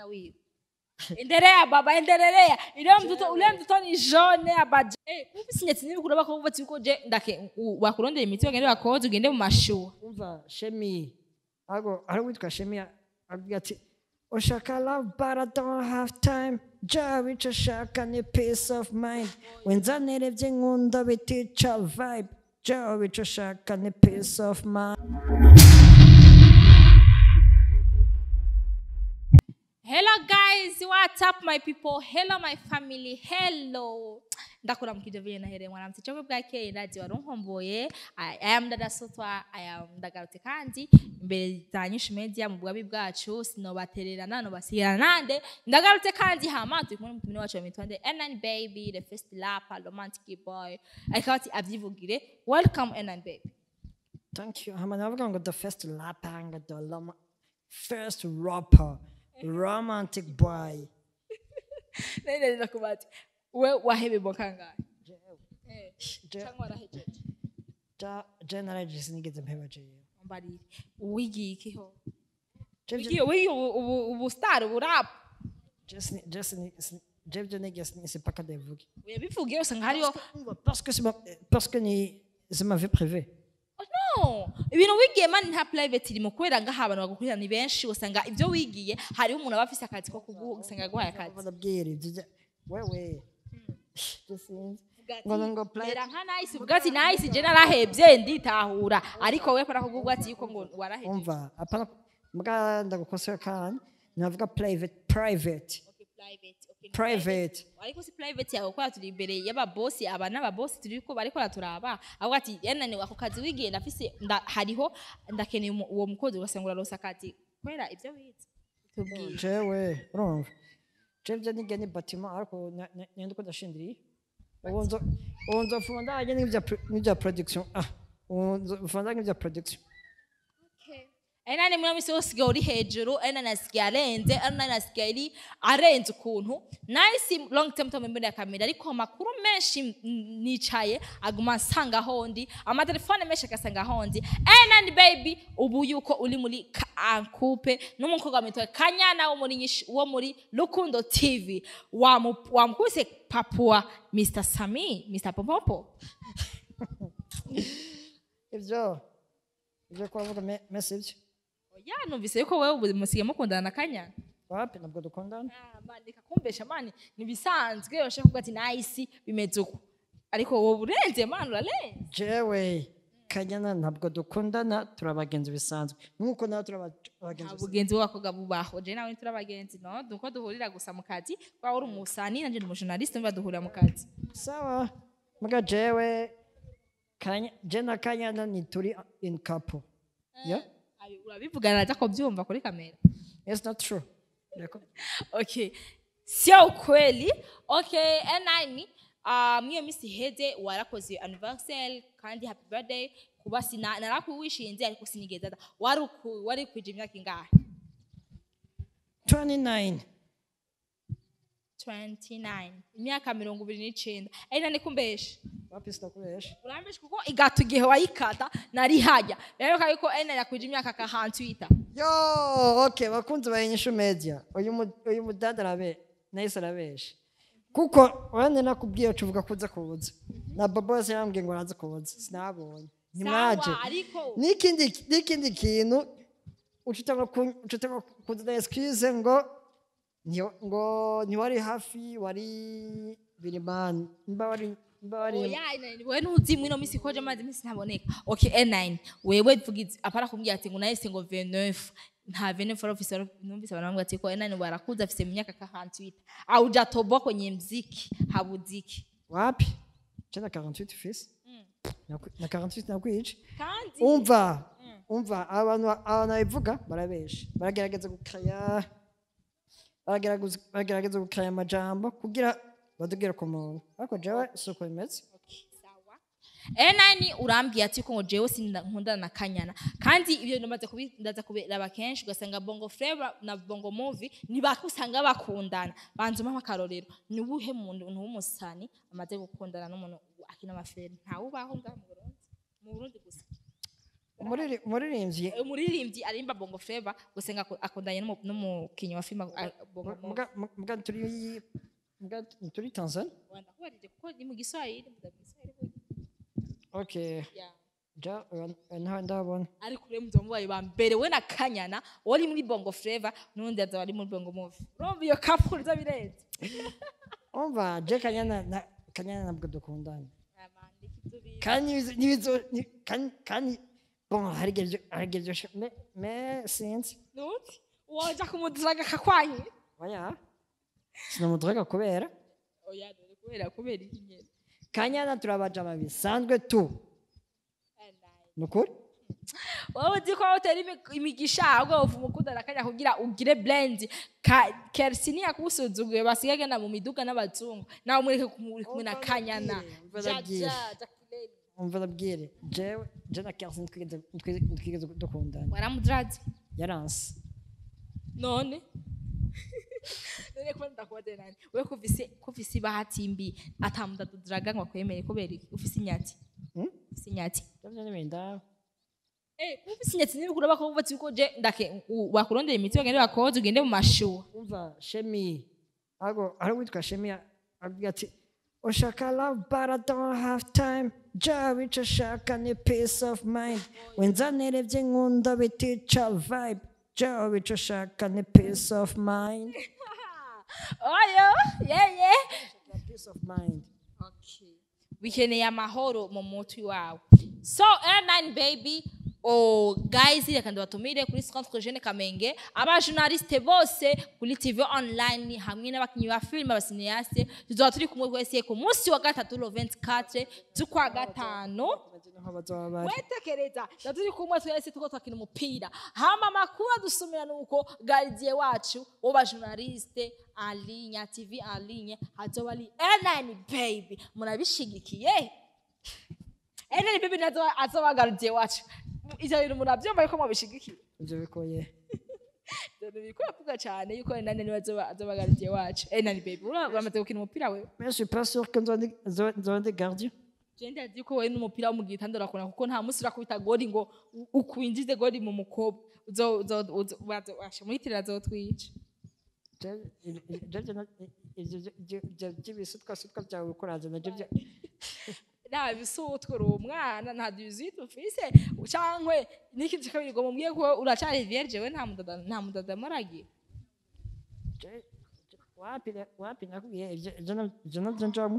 mwana wiwe endelea baba endelea ile mtoto ule mtoto ni jone abaje eh kumbe sinyatsi n'ibikuru bakuvuga ati ko je ndake u- bakurondera imiti bagende bakoze ugende mu mashuwa umva shemi ago hari uwitwa shemi avuga ati ushaka love but I don't have time ja icyo ashaka ni peace of mind wenzanire by'inkunda bitica vibe ja icyo ashaka ni peace of mind hello guys what's up my people hello my family hello ndakuramukije vile nahere mwanamsi chokwe bwakeye ndazi warunkomboye I I am dada sotwa I am ndagarutse kandi imbere za nyinshi media mu bwabi bwacu sinobatererana nobasigira nande ndagarutse kandi hama turi kumwe n'umutumire wacu wamitwande Enan baby the first rapper romantic boy akaba ati avyivugire welcome Enan baby thank you hama navuga ngo the first rapper ngo the lama first rapper romantic boy nende ndakubati we wahebe bokangahe eh Je- cyangwa warahejeje ja generally sinigeze mpeba jewe mbarire wigiye ikiho Je- wigiye wigiye ubu ubu ubu star ubu rap Just, just, je byo nigeze c'est pas que ndabivuge uyabivugiye usanga hariho parce que c'est ma, parce que ni c'est ma vie privée Oh, no ibintu wigiye mani nta private irimo kubera ngaha abantu bagukurira ni benshi usanga ibyo wigiye hariho umuntu aba afise akazi ko kuguha usanga aguhaye akazi barabwira ibyo bya- wewe Je sinzi ngo ngo play mera nka nice uvuga ati nice je narahebye nditahura ariko we para kugugwa ati yuko ngo warahebye umva apana mbwa ndagukosera kandi navuga private private Okay, private okay, ni private ariko si private yawe kubera turi imbere y'ababosi aba n'ababosi turi ko bariko baraturaba avuga ati yananiwe ako kazi wigiye ndafise nda, hariho ndakeneye umu- uwo mukozi ugasanga urarosa akazi kubera ibyo wize tubwire jewe urumva je byo nige ni bâtiment ariko na- na- nende ko ndashindiriye ubu nzo ubu nzofuma ndajye n'ibya pro- n'ibya production ah ubu nzofuma ndajye n'ibya production ari nani muri misi usigaye uri hejuru ari nani asigaye arenze ari nani asigaye ari arenze ukuntu nahise long term tom imbere ya kamera ariko amakuru menshi mm, nicaye aguma nsanga ahondi amatelefone menshi agasanga ahondi ari nani baby ubu yuko uri muri ankupe n'umukobwa witwa kanyana wo muri Nyish- wo muri rukundo tv Wamu- wamukubise papua mr sami mr popopo ibyo ibyo kubavuga me- mesi ibyo ya numvise yuko wowe ubu musigaye mukundana na kanyana wapi ntabwo dukundana Ah, mani kakumbesha mani nibisanzwe bashaka kuvuga ati nahisi bimeze uko ariko wowe urenze mani urarenze jewe kanyana ntabwo dukundana turi abagenzi bisanzwe nk'uko nawe turi aba- abagenzi nta bisanzwe bugenzi bw'abakobwa bubaho je nawe turi abagenzi no duko duhurira gusa mu kazi kwa uri umusani nanje ndi umujournaliste mba duhurira mu kazi sawa mbwa jewe Kanya- je na kanyana ni turi in couple yeah Abi- urabivugana aza ko byumva kuri kamera it's not true Yako- okay sio ukweli okay n9 um, iyo minsi iheze warakoze anniversary kandi happy birthday kuba sina narakuwishinze ariko sinigeze aza wari uku- wari kwije imyaka ingahe 29 29 imyaka mirongo ibiri n'icenda ari nani kumbesha wapi sitakuresha urambesha kuko igata igihe wayikata nari hajya rero yuko ari nani yakwije imyaka ka hantwita yo okay bakunzi ba inyishu media uyu mu- uyu mudada arabe nahise arabesha kuko urane nakubwiye ucuvuga ko uza kubuza na baba wese yambwiye ngo araza kubuza sinabonye ntimwaje Sawa, ariko n'ikindi n'ikindi kintu ucutanga ucutanga kuzana excuse ngo ntiwa- ngo ntiwari hafi wari birimani mba wari mba wari oya nani wewe ntuzi mwino misi koje amazi imisi ntaboneka okay n9 wewe vugize apara kumbwira ati ngo nahise ngo 29 nta 29 officer numvise abantu bamwe ati ko n9 barakuza afise mu myaka ka hantwita aujatoboa kwenye mziki habuziki wapi tena 48 fils Naku- na 48 nakwica kandi umva umva abantu abantu babivuga barabesha baragerageza gukaya baragerageza baragerageza gukaya amajambo kugira badugire ku muntu ariko jewe si uko bimeze sawa enani urambwiye ati ko ngo jewe sinkundana na kanyana kandi ibyo ndamaze kubi- ndaza kubiraba kenshi ugasanga bongo flava na bongo movie ntibakusanga bakundana banzuma akarorero ni uwuhe muntu w'umusani amaze gukundana n'umuntu akina amafilime ntawubaho ngaho mu burundi mu burundi gusa Umuriri- umuririmbyi umuririmbyi arimba bongo flava gusa ngo aku- akundanye n'umu- n'umukinnyi wa filime a- bongo Movie. muga muga turi muga turi Tanzania Wanakubarije kuko ni mu giswahili mu giswahili burya. okay Yeah. ja uyu ntawe ndabona ariko rero muzaba mubaye ba mbere we na kanyana wari muri bongo flava n'undi azaba ari muri bongo movie urumva iyo couple iza birenze umva je kanyana na kanyana nabwo dukundana kandi nibizo- nibizo- ni- kandi kandi bon hari igihe byo- hari igihe byoshe me me sinzi nuti woja kumudiraga kakwanyi oya sinamuduraga kubera oya dore kubera kubera iki nyene kanyana turabajama bisanzwe tu nukuri wowe uzi ko utera imi- imigisha ahubwo uvuma ukundana kanya kugira ugire blend Ka- kersi niyakusuzuguye basigaye agenda mu miduga n'abazungu nawe mureke kumuri kumwe na kanyana Umva Ja, ndabwire. ja, Jacqueline. umva ndabwire jewe je na Kelsi ntitwigeze ntitwigeze- ntitwigeze dukundana waramudiraze yaranse none none kuba ndakubaze nani we kuvise kuvise bahati mbi atamudadudiraga ngo akwemere kubera iki ufise inyati Hmm? ufise inyati Ndavyo n'ibinda eh ufise inyati n'ibikuru bako bubatse uko je ndake u- bakurondera imiti bagende bakoze ugende mu mashuwa umva shemi ago hari uwitwa shemi avuga ati ushaka love but I don't have time ja wico shaka ni peace of mind wenzanirebye nkunda bitica vibe ja wico shaka ni peace of mind oyo yeye peace of mind okay bikeneye amahoro mu mutwe wawe so airline baby oh guys reka ndabatumire kuri centre jeune kamenge abajournaliste bose kuri tv online hamwe n'abakinnyi ba filime abasineyaste tuzaba turi kumwe wese ku munsi wa gatatu lo 24 z'ukwa gatanu Bameze nk'aho bazoba bari wetekereza tuba turi kumwe twese tuko twakina umupira hama amakuru adusumira nuko gardien wacu w'abajournaliste en ligne ya tv en ligne hazoba ari airline baby murabishigikiye airline baby nazo azoba gardien wacu ivyo bintu muravyumva yuko mubishigikiye ibyo bikoye ivyo bintu biriko biravuga cane yuko airline niwe azoba azoba gardien wacu airline baby ura- uramaze gukina umupira wewe mais je suis pas sûr que nzoba ndi- nzoba- nzoba ndi gardien je ndazi ko wewe n'umupira wo mu gitanda urakunda kuko nta munsi urakubita goli ngo u- ukwinjize goli mu mukobwa uzo uzo uzo bazo- washa muhitirira azotwica Je- je- je- je- na- ibyo byo- byo- byo- by'ibisutwasutwa byawe ukuraza nabyo bya nta bisutwe uri umwana nta duzite ufise cankwe n'ikindi kabiri ngo mubwiye ko uracari vierge we nta mudada nta mudada muragiye Je- je- wapi na- wapi nakubwiye ibyo ibyo na- ibyo nabyo njamwo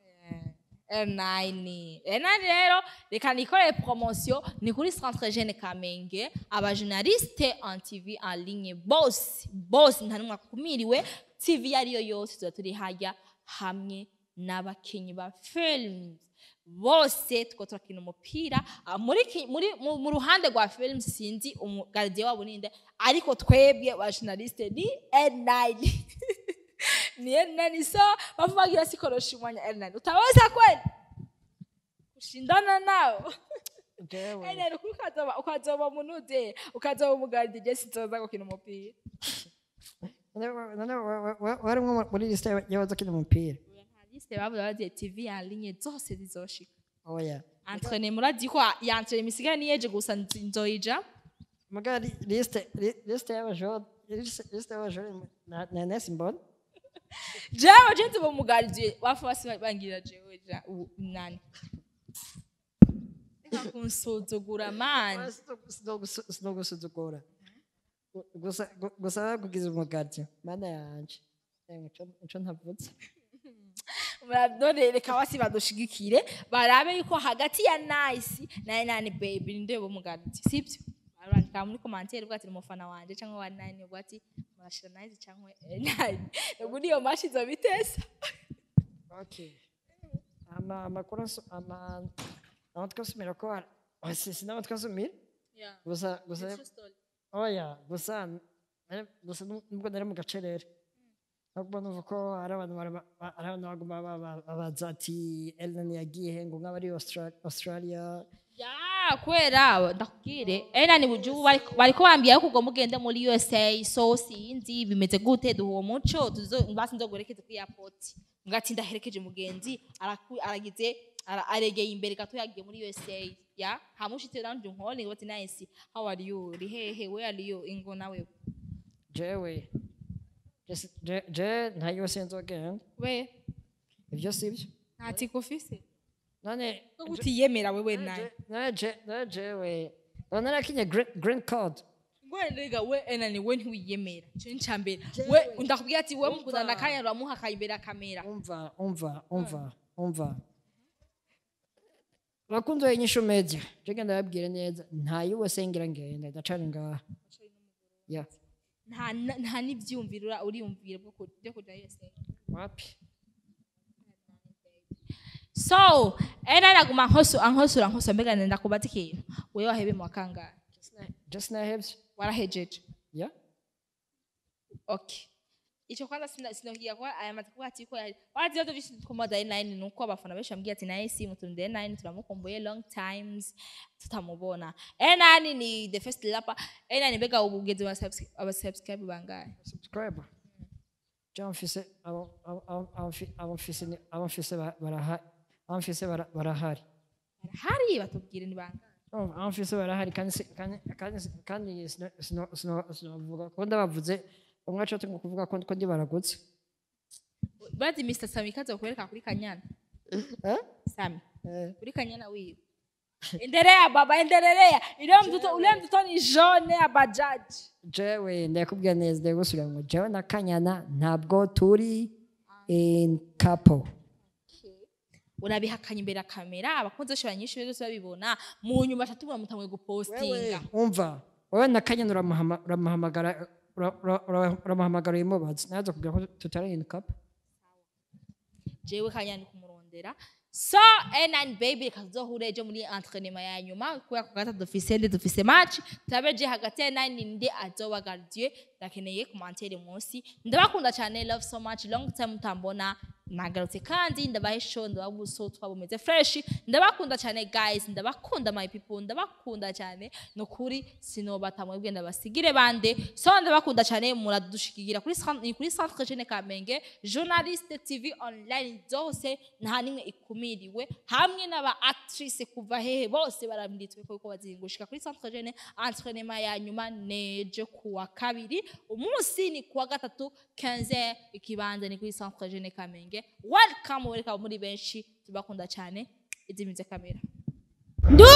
R9 R9 rero reka nikore promotion ni kuri centre jeune Kamenge abajournaliste en TV en ligne bose bose nta numwe akumiriwe TV yariyo yose tuba turi hajya hamwe n'abakinyi ba films bose tuko turakina umupira Ah, muri ki- muri mu mu ruhande rwa films sinzi umugardien wabo ninde ariko twebwe ba journaliste ni R9 ni R9 so bavuga sikoroshi umwanya R9 utaweza kweli kushindana nao jewe R9 uko ukazoba ukazoba munuze ukazoba umugardien je sinzoza gukina umupira none wa- none wa- wa- wa- warimwo muri lisite y'abazakina umupira liste bavuga bagiye TV en ligne zose zizoshika oya entraîner murazi ko yantraîner misigaye niyeje gusa nzi- nzoyija muga li- lisite li- lisite y'abajore lisite lisite y'abajore na- na nesi mbona jewe je nzoba umugardien bafu basi bangira jewe ja u- nani Reka kunsuzugura mani sinogusuzugura gusa gu- gusa bakugize umugati mana yanje Emwe, ico- ico ntavutse none reka basi badushigikire barabe yuko hagati ya nice na nani baby ninde bo mugati sibyo barandika muri commentaire bwati umufana wanje cyangwa wa nine bwati murashira nice cyangwa nine ubwo niyo mashi zo bitesa okay ama amakuru aso- ama amatwi asumira ko ara- Ah, si si n'amatwi asumira gusa gusa oya gusa eh, gusa nu- nubwo nari mu gacerere nubwo numva ko hari abantu bara- ba- hari abantu baguma ba- ba- babaza ati Ellen yagiye he ngo nk'abari Austra- Australia ya kwera ndakubwire ena ni buju bari- bariko bambwira yuko ugomba ugende muri usa so sinzi bimeze gute duha uwo muco tuzo basi nzoguherekeze kuri airport ngati ndaherekeje mugenzi araku- aragize ara- aregeye imbere gato yagiye muri usa ya hamushitse nanje nkole bati nice how are you uri hehe where are you ingo nawe jewe je- je- je nta yose nzogenda we ibyo si byo nta tiko ufise none ko utiyemera wewe nawe je- none je- none jewe none narakinye green green card ngwenega we enani we ntiwiyemera ico ni cambere we ndakubwira ati we mukundana akanya uramuha akayimbere akamera umva umva umva umva bakunzi b'inyishu media jege ndababwire neza nta yose ngira ngenda ndacari ngaha ya nta na- nta n'ivyumviro ura- uriyumvira bwo ku- byo kuja usa wapi so ena naguma nkoso ankosora nkoso mbega nenda kubaza ikintu wewe wahebe mu wakangahe just nahevye warahejeje ya okay ico kwanza sina sinohiya kwa aya matiko ati ko yari wazi yoto vishi kuma da nine nuko abafana benshi bambwiye ati naye si mutunde nine turamukumbuye long times tutamubona enani ni the first rapper enani mbega ubugeze wa subscribe aba subscribe bangahe subscriber je mfise abo abo- abo- abo mfi- abo mfise ni- abo mfise ba- barahari abo mfise bara- barahari hari batubwire ni bangahe Oh, abo mfise barahari kandi si- kandi kandi si- kandi sino- sino- sino- sinovuga ko ndabavuze umwe aco tungo kuvuga ko ko ndi baragutse bazi Mr Sami kaza kukwereka kuri kanyana eh Sami Eh. kuri kanyana wiwe endelea baba endelea ile mtoto ule mtoto ni jaune ya bajaji jewe ndakubwira neza ndagusubira ngo jewe na kanyana ntabwo turi in couple urabihakanye imbere ya kamera abakunzi benshi banyinshi bose babibona mu nyuma atatubura mutamwe gupostinga umva wowe na kanyana uramuhama- uramuhamagara ura- ura- ura- uramuhamagara uyimubaza naza kugira ko tutari in couple jewe kanya ni kumurondera so and baby reka tuzohure ejo muri entraînement ya nyuma kubera ko gatatu dufise ndi dufise match turabe je hagati ya nine ndi azoba gardien ndakeneye commentaire munsi ndabakunda cyane love so much long time mutambona nagarutse kandi ndabahe show ndababuso twabumeze fresh ndabakunda cyane guys ndabakunda my people ndabakunda cyane nukuri sinobata mwebwe ndabasigire bande so ndabakunda cyane muradushikigira kuri cent- ni kuri centre jeune kamenge journaliste tv online zose nta nimwe ikumiriwe hamwe n'aba actrice kuva hehe bose baranditswe ko ko bazingushika kuri centre jeune entraînement ya nyuma nejo kuwa kabiri umunsi ni kuwa gatatu 15 ikibanza ni kuri centre jeune kamenge welcome welcome muri benshi tubakunda cyane izimize kamera ndu